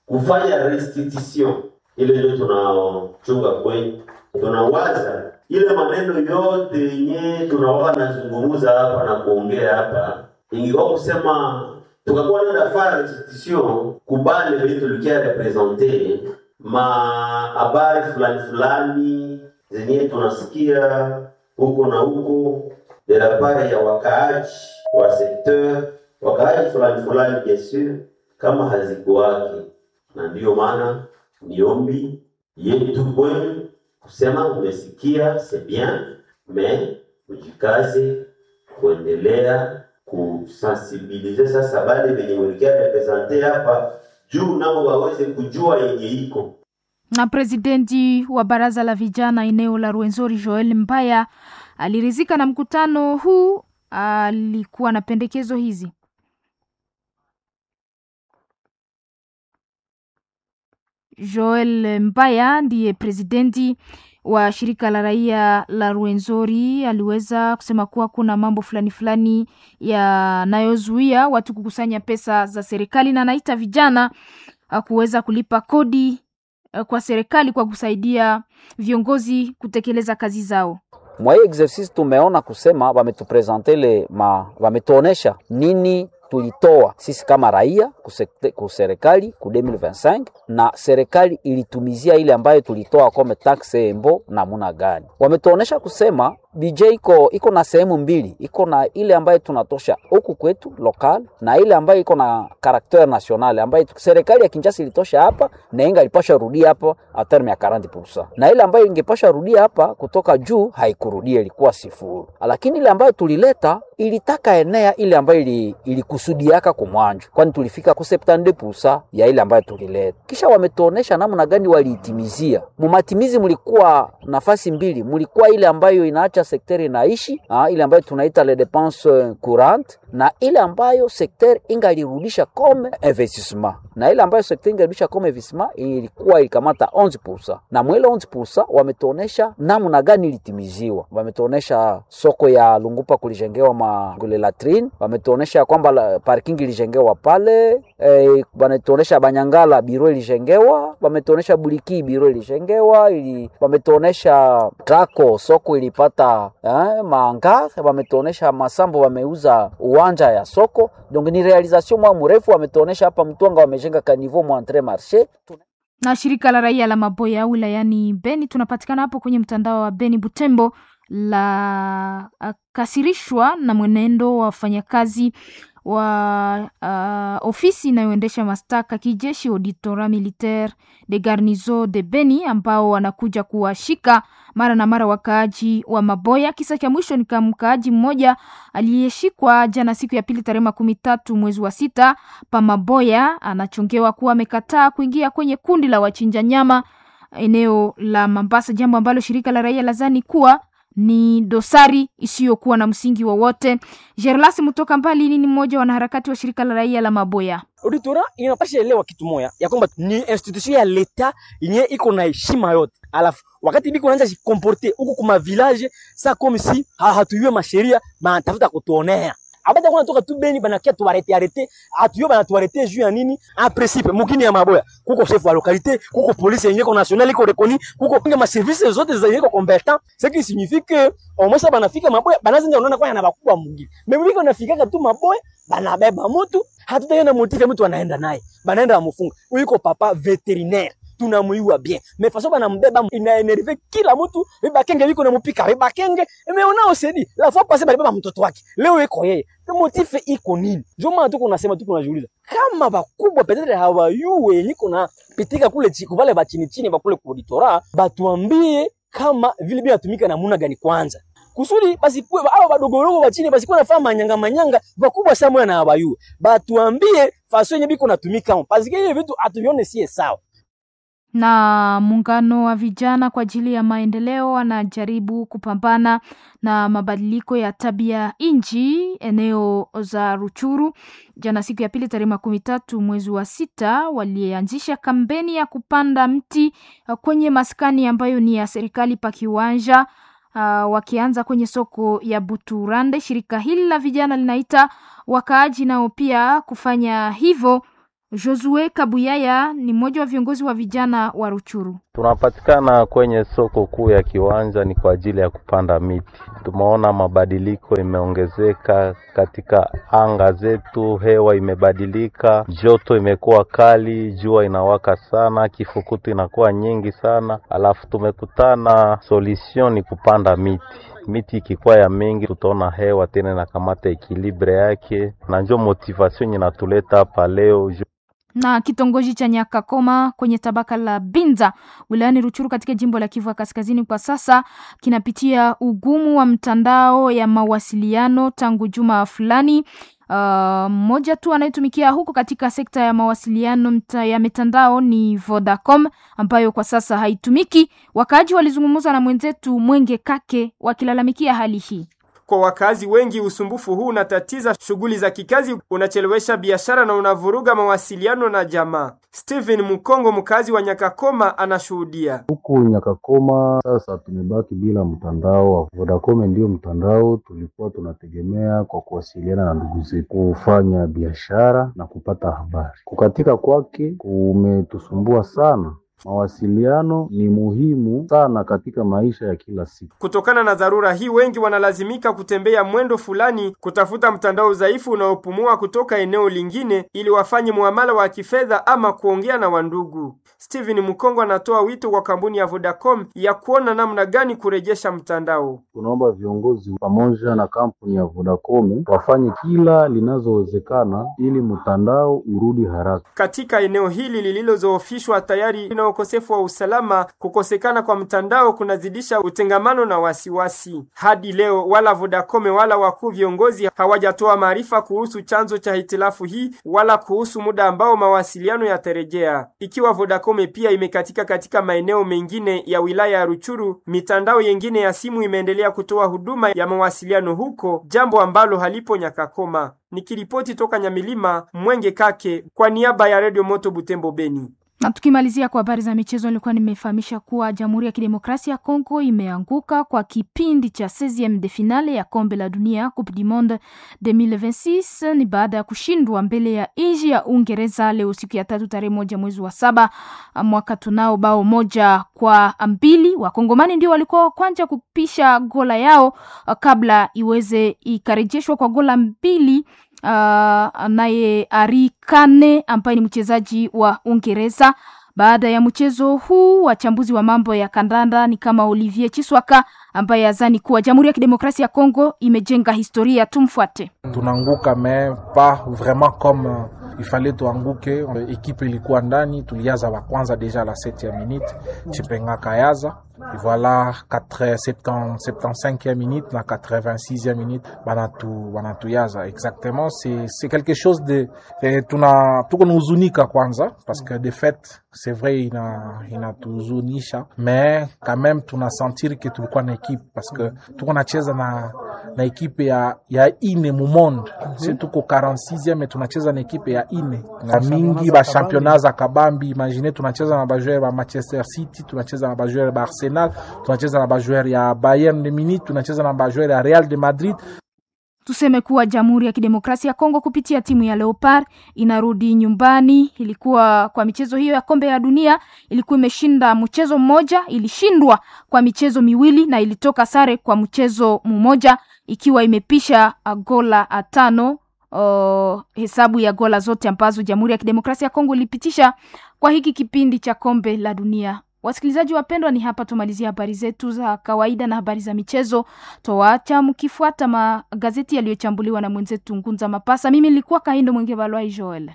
kufanya restitution ile ndio tunachunga kwenye tunawaza ile maneno yote yenye tunawaga nazungumuza hapa na kuongea hapa ingekuwa kusema tukakuwa nenda fanya restitution kubale venye tulikia represente ma habari fulani fulani zenye tunasikia huko na huko de la part ya wakaaji wa sekteur wakaaji fulani fulani bien sur kama hazikuwake na ndiyo maana niombi yetu kwenu kusema umesikia c'est bien mais ujikaze kuendelea kusensibilize sasa bale venye mwelikia represente hapa juu nao waweze kujua yenye iko na presidenti wa baraza la vijana eneo la Rwenzori Joel Mbaya alirizika na mkutano huu. Alikuwa na pendekezo hizi. Joel Mbaya ndiye presidenti wa shirika la raia la Rwenzori aliweza kusema kuwa kuna mambo fulani fulani yanayozuia watu kukusanya pesa za serikali, na anaita vijana uh, kuweza kulipa kodi uh, kwa serikali kwa kusaidia viongozi kutekeleza kazi zao. Mwa hii exercice tumeona kusema wametupresente le ma wametuonesha nini tulitoa sisi kama raia ku serikali ku 2025 na serikali ilitumizia ile ambayo tulitoa kome taxe embo namuna gani. Wametuonesha kusema BJ iko iko na sehemu mbili, iko na ile ambayo tunatosha huku kwetu lokal na ile ambayo iko na karakter national ambayo serikali ya Kinshasa ilitosha hapa na inga ilipasha rudia hapa a terme ya 40%, na ile ambayo ingepasha rudia hapa kutoka juu haikurudia, ilikuwa sifuru. Lakini ile ambayo tulileta ilitaka enea ile ambayo ili, ilikusudiaka kumwanjo, kwani tulifika ku 72% ya ile ambayo tulileta. Kisha wametuonesha namna gani waliitimizia. Mumatimizi mlikuwa nafasi mbili, mlikuwa ile ambayo inaacha sekteri inaishi ha, ile ambayo tunaita le dépenses courantes na ile ambayo sekteri ingalirudisha comme investissement na ile ambayo sekteri ingalirudisha comme investissement ilikuwa ilikamata 11%, na mwele 11% wametuonesha namna gani ilitimiziwa. Wametuonesha soko ya Lungupa kulijengewa magule latrine, wametuonesha kwamba parking ilijengewa pale e, wametuonesha Banyangala biro ilijengewa, wametuonesha Buliki biro ilijengewa ili, wametuonesha Trako soko ilipata eh, maanga, wametuonesha Masambo wameuza uwanja ya soko, donc ni realisation mwa mrefu. Wametuonesha hapa Mtwanga wamejenga kaniveau mwa entre marché na shirika la raia la Maboya wilayani Beni, tunapatikana hapo kwenye mtandao wa Beni Butembo la uh, kasirishwa na mwenendo wa wafanyakazi wa uh, ofisi inayoendesha mashtaka kijeshi auditora militaire de garnison de Beni ambao wanakuja kuwashika mara na mara wakaaji wa Maboya. Kisa cha mwisho ni kama mkaaji mmoja aliyeshikwa jana siku ya pili tarehe makumi tatu mwezi wa sita pa Maboya, anachongewa kuwa amekataa kuingia kwenye kundi la wachinja nyama eneo la Mambasa, jambo ambalo shirika la raia lazani kuwa ni dosari isiyokuwa na msingi wowote. Gerlas Mutoka Mbali ni mmoja wa wanaharakati wa shirika la raia la Maboya. Auditora inapasha elewa kitu moya ya kwamba ni institution ya leta yenye iko na heshima yote, alafu wakati biko naanza jikomporte huku kuma village sa comme si ha hatuyue masheria banatafuta kutuonea abata kuna toka tu Beni banakia tuarete arete atuyo bana tuarete juu ya nini? En principe mukini ya Maboya kuko chef wa localité, kuko police yenye ko national iko reconni, kuko pinga ma services zote zenye ko competent, ce qui signifie que au moins banafika Maboya banazinja unaona kwa yana bakubwa mwingine. Mimi biko nafika tu Maboya banabeba mtu hatutaenda motive mtu anaenda naye banaenda amufunga. Uko papa veterinaire tunamuiwa bien mais façon banambeba inaenerve kila mtu bibakenge biko na mupika bibakenge imeona osedi la fois passée balibeba mtoto wake leo iko yeye motife iko nini ndio maana tuko nasema tuko najiuliza kama bakubwa petetre hawayue niko na pitika kule chiko vale ba chini chini bakule ku auditora batuambie kama vile bila tumika namuna gani kwanza kusudi basi kuwe hao badogorogo wa chini basi kuwa nafanya manyanga manyanga bakubwa sana na abayue batuambie faso yenye biko natumika parce que hiyo vitu atuvione sie sawa na muungano wa vijana kwa ajili ya maendeleo wanajaribu kupambana na mabadiliko ya tabia nchi eneo za Ruchuru. Jana siku ya pili tarehe makumi tatu mwezi wa sita walianzisha kampeni ya kupanda mti kwenye maskani ambayo ni ya serikali pa kiwanja uh, wakianza kwenye soko ya Buturande. Shirika hili la vijana linaita wakaaji nao pia kufanya hivyo Josue Kabuyaya ni mmoja wa viongozi wa vijana wa Ruchuru. Tunapatikana kwenye soko kuu ya Kiwanja, ni kwa ajili ya kupanda miti. Tumeona mabadiliko imeongezeka katika anga zetu, hewa imebadilika, joto imekuwa kali, jua inawaka sana, kifukutu inakuwa nyingi sana, alafu tumekutana solution ni kupanda miti miti ikikuwa ya mingi, tutaona hewa tena inakamata ekilibre yake, na njo motivation inatuleta hapa leo na kitongoji cha Nyakakoma kwenye tabaka la Binza wilayani Ruchuru katika jimbo la Kivu ya Kaskazini kwa sasa kinapitia ugumu wa mtandao ya mawasiliano tangu juma fulani. Mmoja uh, tu anayetumikia huko katika sekta ya mawasiliano mta, ya mitandao ni Vodacom ambayo kwa sasa haitumiki. Wakaaji walizungumza na mwenzetu Mwenge Kake wakilalamikia hali hii. Kwa wakazi wengi, usumbufu huu unatatiza shughuli za kikazi, unachelewesha biashara na unavuruga mawasiliano na jamaa. Steven Mukongo, mkazi wa Nyakakoma, anashuhudia. Huku Nyakakoma sasa tumebaki bila mtandao wa Vodacom. Ndio mtandao tulikuwa tunategemea kwa kuwasiliana na ndugu zetu, kufanya biashara na kupata habari. Kukatika kwake kumetusumbua sana. Mawasiliano ni muhimu sana katika maisha ya kila siku. Kutokana na dharura hii, wengi wanalazimika kutembea mwendo fulani kutafuta mtandao dhaifu unaopumua kutoka eneo lingine ili wafanye muamala wa kifedha ama kuongea na wandugu. Steven Mukongo anatoa wito kwa kampuni ya Vodacom ya kuona namna gani kurejesha mtandao. Tunaomba viongozi pamoja na kampuni ya Vodacom wafanye kila linazowezekana ili mtandao urudi haraka. Katika eneo hili lililozoofishwa tayari na ukosefu wa usalama, kukosekana kwa mtandao kunazidisha utengamano na wasiwasi. Hadi leo wala Vodacom wala wakuu viongozi hawajatoa maarifa kuhusu chanzo cha hitilafu hii wala kuhusu muda ambao mawasiliano yatarejea. Ikiwa Vodacom pia imekatika katika maeneo mengine ya wilaya ya Ruchuru, mitandao yengine ya simu imeendelea kutoa huduma ya mawasiliano huko, jambo ambalo halipo Nyakakoma. Nikiripoti toka Nyamilima, Mwenge Kake kwa niaba ya Radio Moto Butembo Beni. Na tukimalizia kwa habari za michezo, nilikuwa nimefahamisha kuwa Jamhuri ya Kidemokrasia ya Kongo imeanguka kwa kipindi cha 16 de finale ya kombe la dunia Coupe du Monde 2026 ni baada ya kushindwa mbele ya nchi ya Uingereza leo siku ya tatu tarehe moja mwezi wa saba mwaka tunao bao moja kwa mbili. Wakongomani ndio walikuwa wa kwanza kupisha gola yao kabla iweze ikarejeshwa kwa gola mbili Uh, naye Ari Kane ambaye ni mchezaji wa Uingereza. Baada ya mchezo huu, wachambuzi wa mambo ya kandanda ni kama Olivier Chiswaka ambaye azani kuwa Jamhuri ya Kidemokrasia ya Kongo imejenga historia. Tumfuate. Tunaanguka mais pas vraiment comme il fallait tuanguke. Ekipe ilikuwa ndani, tuliaza wa kwanza deja la 7e minute, Chipenga kayaza Et voilà 4, 75e minute na 86e minute banatu banatuyaza exactement c'est c'est quelque chose de eh, tuna tuko nahuzunika kwanza parce que de fait c'est vrai ina inatuhuzunisha mais quand même tunasentir que tulikuwa na ekipe parce que tuko nacheza na na ekipe ya ya ine mu monde mm -hmm. si tuko 46e tunacheza na ekipe ya ine na mingi ba championnat za kabambi imagine tunacheza na bajoueur ba Manchester City tunacheza na bajoueur ba Arsenal tunacheza na bajoueur ya Bayern de Munich tunacheza na bajoueur ya Real de Madrid Tuseme kuwa Jamhuri ya Kidemokrasia ya Kongo kupitia timu ya Leopard inarudi nyumbani. Ilikuwa kwa michezo hiyo ya kombe ya dunia, ilikuwa imeshinda mchezo mmoja, ilishindwa kwa michezo miwili na ilitoka sare kwa mchezo mmoja, ikiwa imepisha gola tano. Uh, hesabu ya gola zote ambazo Jamhuri ya Kidemokrasia ya Kongo ilipitisha kwa hiki kipindi cha kombe la dunia. Wasikilizaji wapendwa, ni hapa tumalizia habari zetu za kawaida na habari za michezo. Twawaacha mkifuata magazeti yaliyochambuliwa na mwenzetu Ngunza Mapasa. Mimi nilikuwa Kahindo Mwenge Balwai Joel.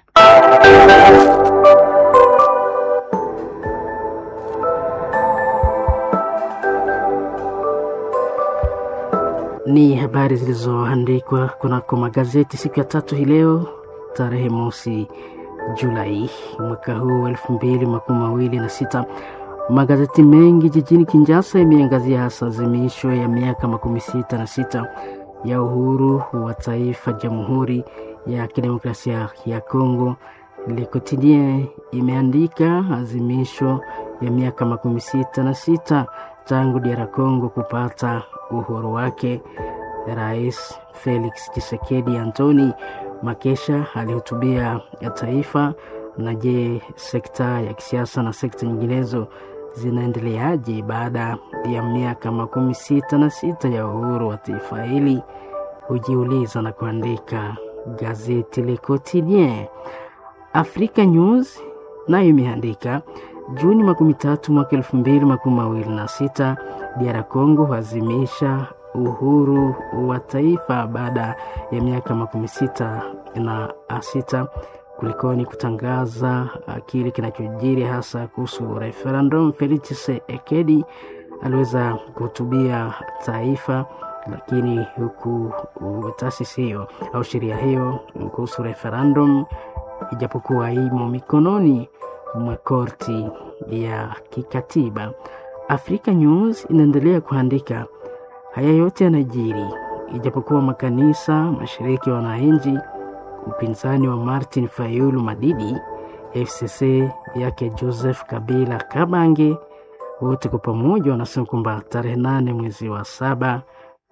Ni habari zilizoandikwa kunako magazeti siku ya tatu hii leo tarehe mosi Julai mwaka huu elfu mbili makumi mawili na sita. Magazeti mengi jijini Kinshasa yameangazia hasa azimisho ya miaka makumi sita na sita ya uhuru wa taifa Jamhuri ya Kidemokrasia ya Kongo. Le Quotidien imeandika azimisho ya miaka makumi sita na sita tangu DR Congo kupata uhuru wake. Rais Felix Tshisekedi Antoni Makesha alihutubia taifa Na je, sekta ya kisiasa na sekta nyinginezo zinaendeleaje baada ya miaka makumi sita na sita ya uhuru wa taifa hili? Hujiuliza na kuandika gazeti Le Quotidien. Africa News nayo imeandika Juni makumi tatu mwaka elfu mbili makumi mawili na sita DR Congo huazimisha uhuru wa taifa baada ya miaka makumi sita na sita kulikoni kutangaza kile kinachojiri hasa kuhusu referendum. Felix Tshisekedi aliweza kuhutubia taifa, lakini huku taasisi hiyo au sheria hiyo kuhusu referendum ijapokuwa imo mikononi mwa korti ya kikatiba. Africa News inaendelea kuandika haya yote yanajiri ijapokuwa makanisa, mashiriki ya wananchi, upinzani wa Martin Fayulu Madidi, FCC yake Joseph Kabila Kabange, wote kwa pamoja wanasema kwamba tarehe nane mwezi wa saba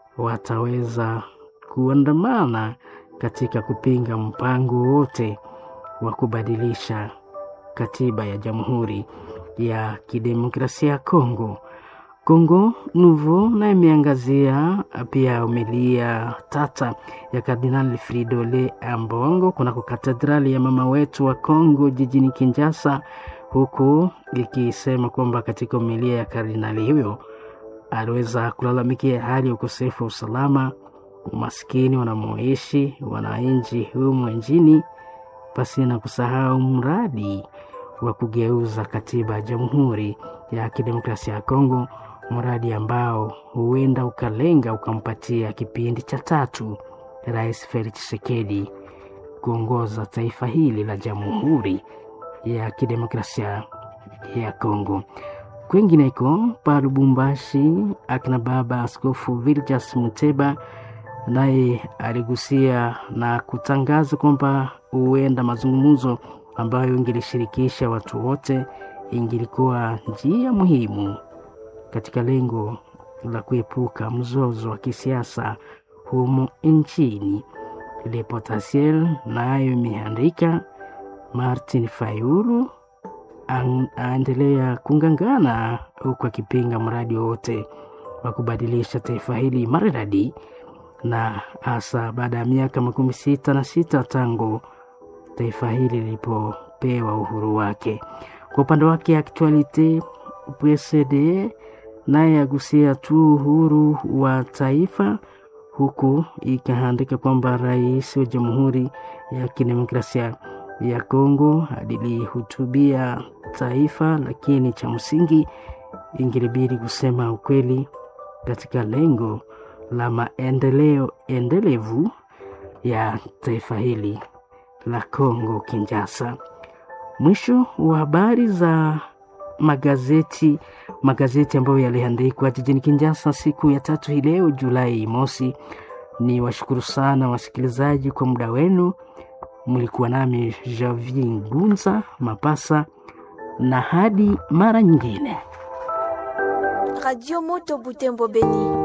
wataweza kuandamana katika kupinga mpango wote wa kubadilisha katiba ya Jamhuri ya Kidemokrasia ya Kongo. Kongo Nouveau na imeangazia pia umilia tata ya Kardinali Fridole Ambongo kunako katedrali ya mama wetu wa Kongo jijini Kinshasa, huku ikisema kwamba katika umilia ya kardinali huyo aliweza kulalamikia hali ya ukosefu wa usalama, umaskini wanamoishi wananchi humu nchini, pasi na kusahau mradi wa kugeuza katiba ya Jamhuri ya Kidemokrasia ya Kongo, mradi ambao huenda ukalenga ukampatia kipindi cha tatu Rais Felix Tshisekedi kuongoza taifa hili la Jamhuri ya Kidemokrasia ya Kongo. Kwingineko pa Lubumbashi, akina baba Askofu Viljas Muteba naye aligusia na kutangaza kwamba huenda mazungumzo ambayo ingelishirikisha watu wote ingilikuwa njia muhimu katika lengo la kuepuka mzozo wa kisiasa humo nchini. Le Potentiel nayo imeandika Martin Fayulu aendelea kungangana huku akipinga mradi wowote wa kubadilisha taifa hili maridadi, na hasa baada ya miaka makumi sita na sita tangu taifa hili lilipopewa uhuru wake. Kwa upande wake Actualite PSD naye agusia tu uhuru wa taifa, huku ikaandika kwamba rais wa Jamhuri ya Kidemokrasia ya Kongo alilihutubia taifa, lakini cha msingi ingelibidi kusema ukweli katika lengo la maendeleo endelevu ya taifa hili la Kongo Kinshasa. Mwisho wa habari za magazeti magazeti ambayo yaliandikwa jijini Kinshasa siku ya tatu hii leo Julai mosi. Ni washukuru sana wasikilizaji kwa muda wenu. Mlikuwa nami Javier Gunza Mapasa, na hadi mara nyingine. Radio Moto Butembo Beni.